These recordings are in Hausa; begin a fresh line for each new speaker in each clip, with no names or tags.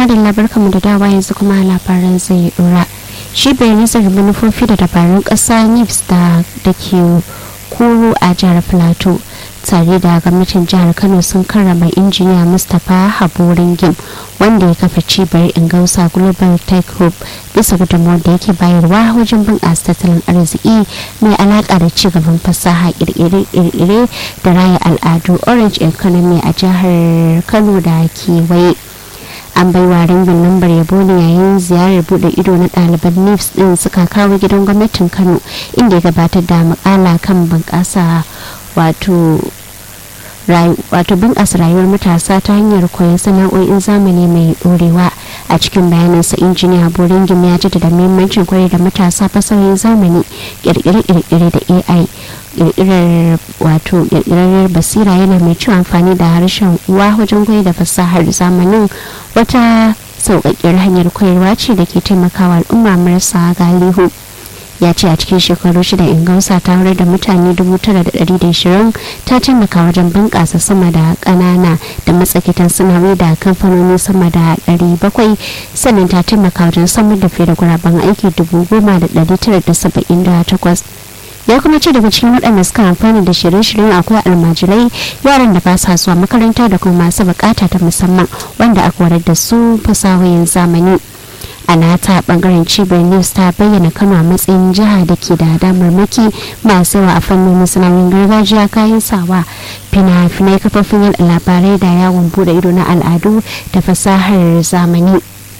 madalla barkamu da dawa yanzu kuma labaran zai dora cibiyar nazarin manufofi da dabarun ƙasa nips da ke kuro a jihar plateau tare da gwamnatin jihar kano sun karrama injiniya mustapha haborin gim wanda ya kafa cibiyar ingausa global tech hub bisa gudunmawar da yake bayarwa wajen bunƙasa tattalin arziki mai alaƙa da cigaban fasaha ƙirƙire da raya al'adu orange economy a jihar kano da kewaye an bai wa ringin lambar yabo ne yayin ziyarar bude ido na ɗaliban nifs din suka kawo gidan gwamnatin kano inda ya gabatar da makala kan bunƙasa wato wato bunƙasa rayuwar matasa ta hanyar koyon sana'o'in zamani mai ɗorewa a cikin bayanansa injiniya boringim ya jaddada muhimmancin koyar da matasa fasahohin zamani kirkire-kirkire da ai kirkirar wato kirkirar basira yana mai ci amfani da harshen uwa wajen koyar da fasahar zamanin wata sauƙaƙƙiyar hanyar koyarwa ce da ke taimakawa al'umma marasa galihu ya ce a cikin shekaru shida ingausa ta horar da mutane 9,120 ta taimaka wajen bunƙasa sama da ƙanana da matsakitan sanarwa da kamfanoni sama da 700 sannan ta taimaka wajen samar da fiye da guraben aiki 10,978 ya kuma ce daga cikin waɗanda suka amfani da shirye-shiryen akwai almajirai yaran da ba sa zuwa makaranta da kuma masu bukata ta musamman wanda aka warar da su fasahohin zamani a nata bangaren cibiyar news ta bayyana kano a matsayin jiha da ke da damarmaki masu yawa a fannin sana'o'in gargajiya kayan sawa fina-finai kafofin yada labarai da yawon bude ido na al'adu da fasahar zamani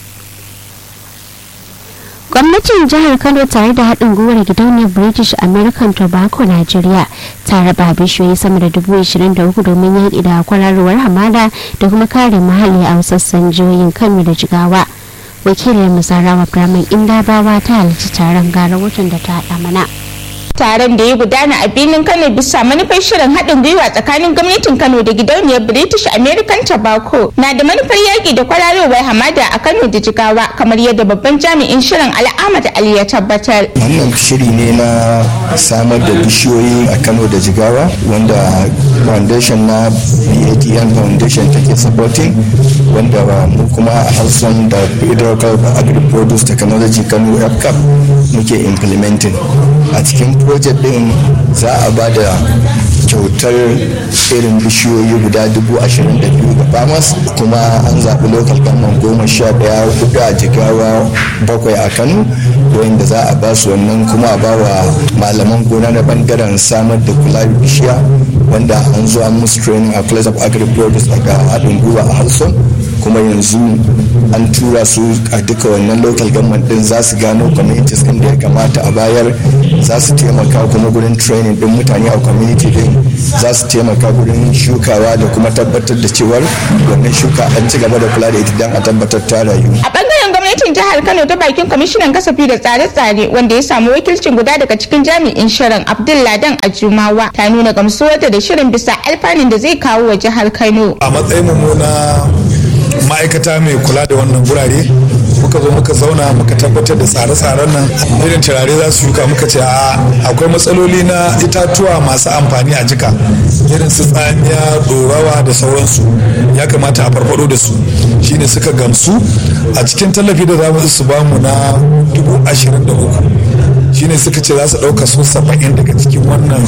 gwamnatin jihar kano tare da haɗin gwiwar gidauniyar british american tobacco nigeria ta raba bishiyoyi sama da dubu ishirin da uku domin yaƙi da kwararowar hamada da kuma kare muhalli a sassan jihohin kano da jigawa wakilin musarawa brahman indabawa ta halarci taron gara watan da ta haɗa mana
taron da ya gudana a birnin kano bisa manufar shirin haɗin gwiwa tsakanin gwamnatin kano da gidauniyar british american tobacco na da manufar yaƙi da kwararowar hamada a kano da jigawa kamar yadda babban jami'in shirin al'amad ali ya tabbatar
wannan shiri ne na samar da bishiyoyi a kano da jigawa wanda foundation na badn foundation take supporting wanda mu kuma a hausan da federal agri produce technology kano fcap muke implementing a cikin project din za a ba da kyautar irin bishiyoyi guda dubu ashirin da biyu ga farmers kuma an zaɓi local government goma sha ɗaya hudu a jigawa bakwai a kano wanda za a ba su wannan kuma a ba wa malaman gona na bangaren samar da kula da bishiya wanda an zo an musu training a place of agri produce daga haɗin gwiwa a halson kuma yanzu an tura su a duka wannan local government din za su gano communities din da ya kamata a bayar za su taimaka kuma gurin training din mutane a community din za su taimaka gurin shukawa da kuma tabbatar da cewar wannan shuka an ci gaba da kula da ita don a tabbatar ta rayu
a bangaren gwamnatin jihar kano ta bakin kwamishinan kasafi da tsare-tsare wanda ya samu wakilcin guda daga cikin jami'in shirin abdulladan ajumawa ta nuna gamsuwarta da shirin bisa alfanun da zai kawo wa jihar kano
a matsayin mu na ma'aikata mai kula da wannan gurare muka zo muka zauna muka tabbatar da tsare-tsaren nan irin turare za su shuka muka ce a akwai matsaloli na itatuwa masu amfani a jika irin su tsamiya dorawa da sauransu ya kamata a farfado da su shine suka gamsu a cikin tallafi da za su bamu na dubu ashirin da uku shine suka ce za su ɗauka su saba'in daga cikin wannan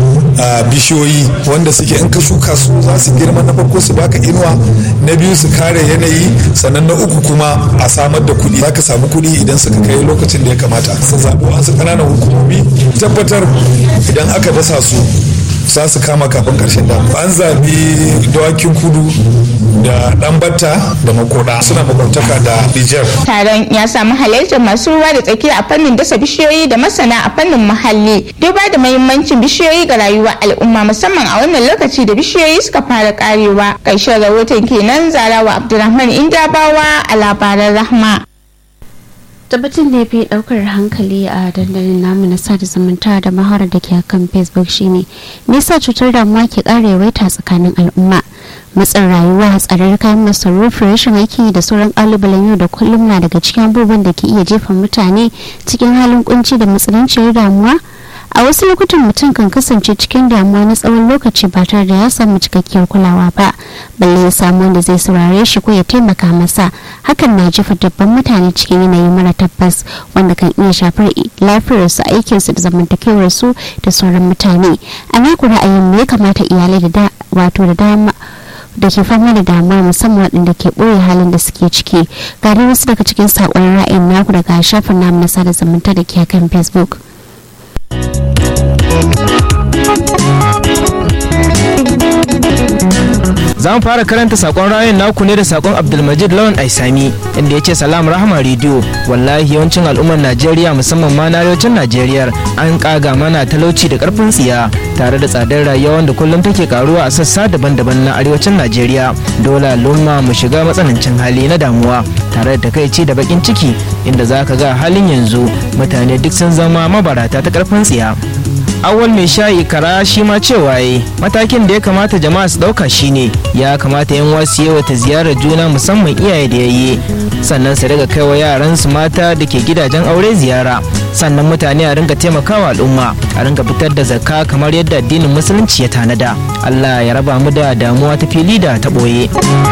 bishiyoyi wanda suke in ka shuka su za su girma na farko su baka inuwa na biyu su kare yanayi sannan na uku kuma a samar da kuɗi za ka samu kuɗi idan suka kai lokacin da ya kamata su zaɓi wasu ƙananan hukumomi tabbatar idan aka dasa su za su kama kafin karshen da an zaɓi dawakin kudu da ɗan batta da makoda suna makwabtaka da niger
taron ya samu halartar masu ruwa da tsaki a fannin dasa bishiyoyi da masana a fannin muhalli duba da mahimmancin bishiyoyi ga rayuwar al'umma musamman a wannan lokaci da bishiyoyi suka fara karewa ƙarshen rahoton kenan zarawa abdulrahman indabawa a labaran rahma
tabbatin da ya fi daukar hankali a dandalin namu na sada zumunta da maharar da ke kan facebook shine me yasa cutar damuwa ke ƙara yawaita tsakanin al'umma matsin rayuwa tsadar kayan masarufi rashin aiki da sauran kalubalen yau da kullum na daga cikin abubuwan da ke iya jefa mutane cikin halin kunci da matsananciyar damuwa a wasu lokutan mutum kan kasance cikin damuwa na tsawon lokaci ba tare da ya samu cikakkiyar kulawa ba balle ya samu wanda zai saurare shi ko ya taimaka masa hakan na jefa dabban mutane cikin yanayi mara tabbas wanda kan iya shafar lafiyarsu aikinsu da zamantakewarsu da sauran mutane a naku ra'ayin me ya kamata iyalai da wato da dama da ke fama da damuwa musamman waɗanda ke ɓoye halin da suke ciki ga dai wasu daga cikin saƙon ra'ayin naku daga shafin namu na sada zumunta da ke kan facebook
za mu fara karanta sakon rayun naku ne da sakon abdulmajid lawan aisami inda ya ce salam rahama rediyo wallahi yawancin al'ummar najeriya musamman ma na arewacin najeriya an kaga mana talauci da karfin tsiya tare da tsadar rayuwa wanda kullum take karuwa a sassa daban-daban na arewacin najeriya dole al'umma mu shiga matsanancin hali na damuwa tare da takaici da bakin ciki inda za ka ga halin yanzu mutane duk sun zama mabarata ta karfin tsiya awal mai shayi kara shi ma cewa yi matakin da ya kamata jama'a su dauka shine ya kamata yan wasu yawa ta ziyarar juna musamman iyaye da yayi sannan su riga kaiwa yaran su mata da ke gidajen aure ziyara sannan mutane a ringa taimakawa al'umma a ringa fitar da zakka kamar yadda addinin musulunci ya tanada Allah ya raba mu da damuwa ta fili da ta boye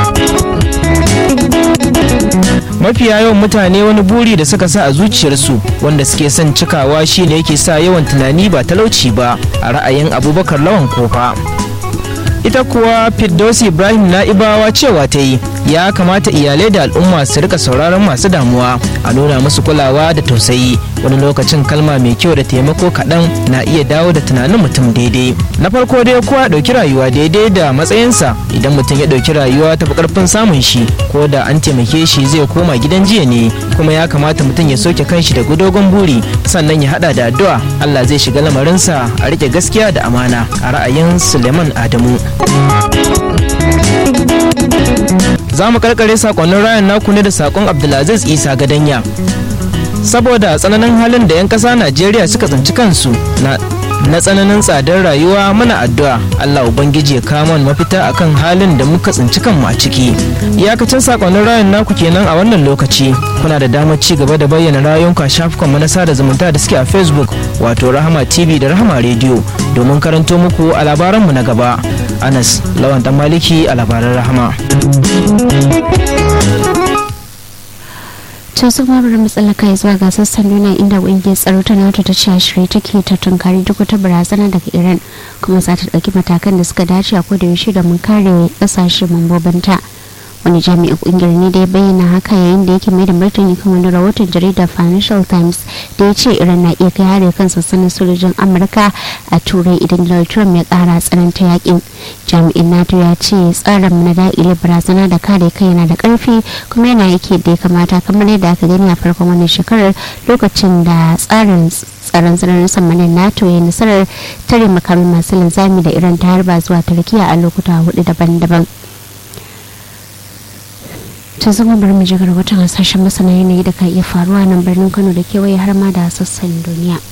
mafiya yawan mutane wani buri da suka sa a zuciyarsu wanda suke son cikawa shine yake sa yawan tunani ba talauci ba a ra'ayin abubakar lawan kofa ita kuwa firdaus ibrahim na'ibawa cewa ta yi ya kamata iyalai da al'umma su rika sauraron masu damuwa a nuna musu kulawa da tausayi wani lokacin kalma mai kyau da taimako kaɗan na iya dawo da tunanin mutum daidai na farko dai kowa ɗauki rayuwa daidai da matsayinsa idan mutum ya ɗauki rayuwa ta fi ƙarfin samun shi ko da an taimake shi zai koma gidan jiya ne kuma ya kamata mutum ya soke kanshi da gudogon buri sannan ya haɗa da addu'a Allah zai shiga lamarinsa a rike gaskiya da amana a ra'ayin Suleiman Adamu. za mu karkare sakonnin rayan naku ne da sakon abdulaziz isa gadanya saboda tsananin halin da 'yan ƙasa najeriya suka tsinci kansu na na tsananin tsadar rayuwa muna addu'a Allah ubangiji ya kama mafita akan halin da muka tsinci kanmu a ciki iyakacin sakonnin rayun naku kenan a wannan lokaci kuna da damar ci gaba da bayyana rayuwanku a shafukan mu na sada zumunta da suke a facebook wato rahama tv da rahama radio domin karanto muku a labaranmu na gaba anas lawan dan maliki a labaran rahama
to su kuma bari matsala kai zuwa ga sassan nuna inda ƙungiyar tsaro ta nato ta ce shirye take ta tunkari duk wata barazana daga iran kuma za ta ɗauki matakan da suka dace a koda yaushe da mun kare ƙasashe mambobinta wani jami'in kungiyar ne da ya bayyana haka yayin da yake mai da martani kan wani rahoton jaridar financial times da ya ce iran na iya kai hari kan sassanin sojojin amurka a turai idan donald trump ya kara tsananta yakin jami'in nato ya ce tsarin na da'ile barazana da kare kai yana da karfi kuma yana yake da ya kamata kamar yadda aka gani a farkon wannan shekarar lokacin da tsarin tsaron sararin samanin nato ya nasarar tare makamin masu linzami da iran ta harba zuwa turkiya a lokuta hudu daban-daban ta zama bari mu jigar watan hasashen masana yanayi da ka iya faruwa nan birnin kano da kewaye har ma da sassan duniya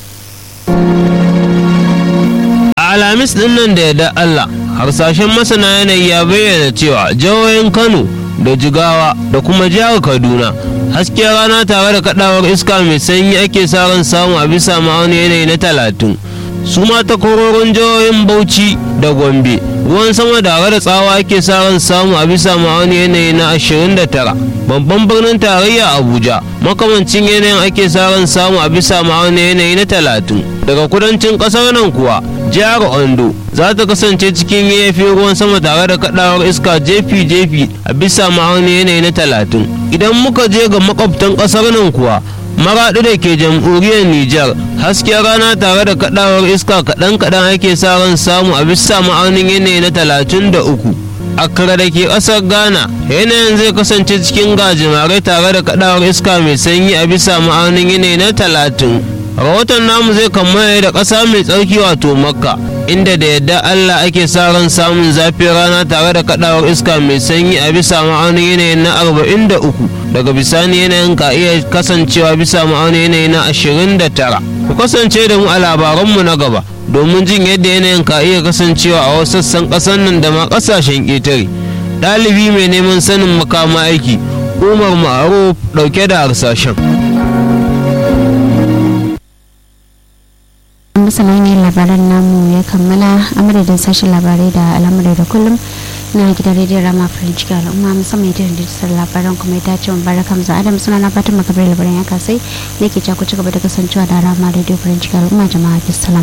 a alhamis din nan da yadda allah harsashen masana yanayi ya bayyana cewa jihohin kano da jigawa da kuma jihar kaduna hasken rana tare da kadawar iska mai sanyi ake sa ran samu a bisa ma'auni yanayi na talatin su ma takwarorin jihohin bauchi da gombe ruwan sama da da tsawa ake sa ran samu a bisa ma'auni yanayi na 29 babban birnin tarayya abuja makamancin yanayin ake sa ran samu a bisa ma'auni yanayi na 30 daga kudancin kasar nan kuwa jihar ondo za ta kasance cikin yayyafi ruwan sama tare da kadawar iska jefi-jefi a bisa ma'auni yanayi na 30 idan muka je ga makwabtan kasar nan kuwa maraɗi da ke jamhuriyar Nijar hasken rana tare da kadawar iska kaɗan-kaɗan ake sa ran samu a bisa ma'aunin yanayi na talatin da uku. Accra da ke ƙasar Ghana yanayin zai kasance cikin gajimare tare da kadawar iska mai sanyi a bisa ma'aunin yanayi na talatin. Rahoton namu zai kammala da ƙasa mai tsarki wato Makka inda da yadda Allah ake sa ran samun zafin rana tare da kadawar iska mai sanyi a bisa ma'aunin yanayin na arba'in da uku. daga bisani yanayin ka iya kasancewa bisa ma'aunin yanayi na 29 ku kasance da mu a labaranmu na gaba domin jin yadda yanayin ka iya kasancewa a wasu sassan ƙasar nan da ma ƙasashen ƙetare ɗalibi mai neman sanin makama aiki umar ma'aruf ɗauke da harsashen
masana ne labaran namu ya kammala a madadin sashen labarai da al'amurai da kullum na gidan rediyon rama farin ciki al'umma musamman ita da labaran kuma ya dace mun baraka mu adam suna na fatan makabar labaran ya kasai ne ke ku ci gaba da kasancewa da rama rediyo farin ciki al'umma jama'a bisalam.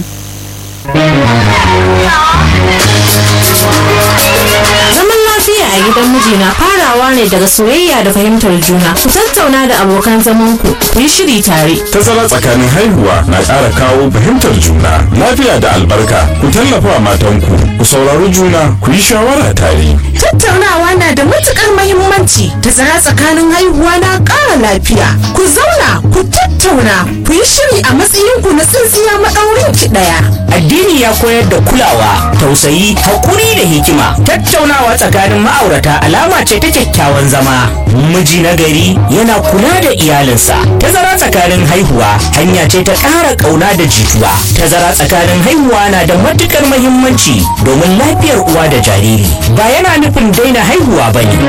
Zaman lafiya a gidan miji na farawa ne daga soyayya da fahimtar juna. Ku tattauna da abokan zaman ku, ku yi shiri tare.
Tazara tsakanin haihuwa na ƙara kawo fahimtar juna, lafiya da albarka. Ku tallafa wa matanku, ku saurari juna, ku yi shawara tare.
Tattaunawa na da matukar mahimmanci. Tazara tsakanin haihuwa na ƙara lafiya. Ku zauna, ku tattauna, ku yi shiri a matsayinku na tsintsiya maɗaurin ki ɗaya.
Addini ya koyar da kulawa, tausayi, haƙuri da hikima. Tattaunawa tsakanin ma'aurata alama ce ta kyakkyawan zama. Miji na gari yana kula da iyalinsa. Tazara tsakanin haihuwa hanya ce ta ƙara ƙauna da jituwa. Tazara tsakanin haihuwa na da matuƙar mahimmanci domin lafiyar uwa da jariri. Ba yana nufin daina haihuwa ba ne.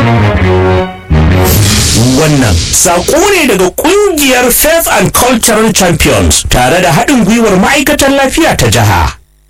Wannan saƙo ne daga ƙungiyar Faith and Cultural Champions tare da haɗin gwiwar ma'aikatan lafiya ta jiha.